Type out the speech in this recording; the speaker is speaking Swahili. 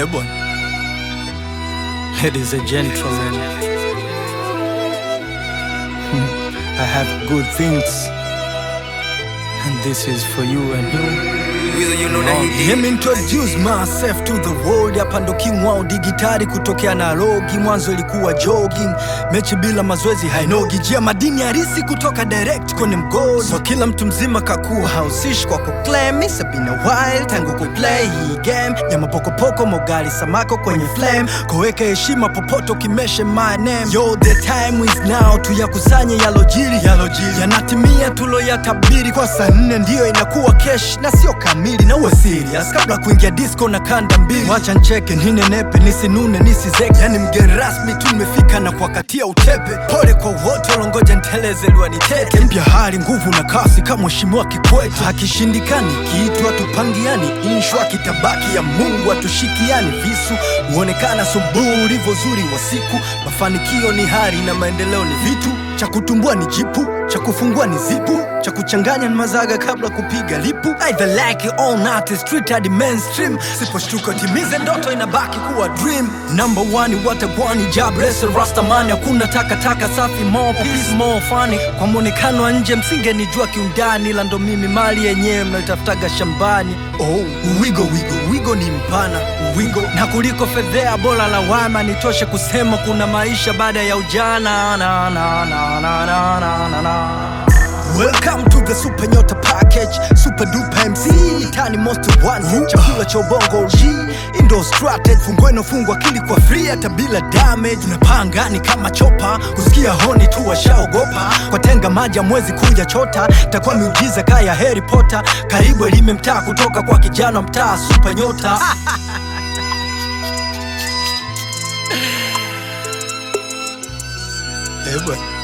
Eh bwana, ladies and gentlemen, I have good things, and this is for you and you. you know that he Let me introduce myself to the world. Hapa ndo king wao digitali kutokea Nairobi. Mwanzo ilikuwa jogging, mechi bila mazoezi hainogi. Jia madini harisi kutoka direct kwenye mgodi. So kila mtu mzima kakuwa hausishi kwa kuclaim. It's been a while tangu kuplay hii game ya mapokopoko, mogali samako kwenye flame, koweka heshima popote ukimeshe my name. Yo, the time is now, tuyakusanye yalojiri, yalojiri yanatimia tuloyatabiri. Kwa saa nne ndiyo inakuwa kesh na sio kamili, na uwe serious kabla kuingia disco na kanda mbili. Wacha ncheke ninenepe, nisinune nisizeke, yani mgeni rasmi tu nimefika na kuwakatia utepe. Pole kwa wote walongoja nteleze liwanitete, mpya hali nguvu na kasi kama mheshimiwa Kikwete. Akishindikani kiitwa tupangiani, inshwa kitabaki ya Mungu atushikiani. Visu huonekana subuhi ulivyo zuri wa siku, mafanikio ni hari na maendeleo ni vitu cha kutumbua ni jipu cha kufungua ni zipu cha kuchanganya ni mazaga kabla kupiga lipu either like it or not it's street hadi mainstream siposhtuka timize ndoto inabaki kuwa dream number one watagwani jabrese rastamani hakuna takataka safi more peace more funny kwa mwonekano wa nje msingenijua kiundani ila ndo mimi mali yenyewe mnaitafutaga shambani oh wigo wigo wigo ni mpana wigo na kuliko fedhea bora lawama nitoshe kusema kuna maisha baada ya ujana na, na, na, na, na, na, na, na. Welcome to the Super Nyota Package, Super Duper MC, Tani Most Wanted, chakula cha ubongo G, Indo Strategy, fungweno fungwa akili kwa free hata bila damage. Tunapanga ni kama chopa, kusikia honi tu washaogopa, kwa tenga maji mwezi kuja chota, takuwa miujiza kaya Harry Potter, karibu elime mtaa kutoka kwa kijana mtaa Super Nyota. Eh bwana.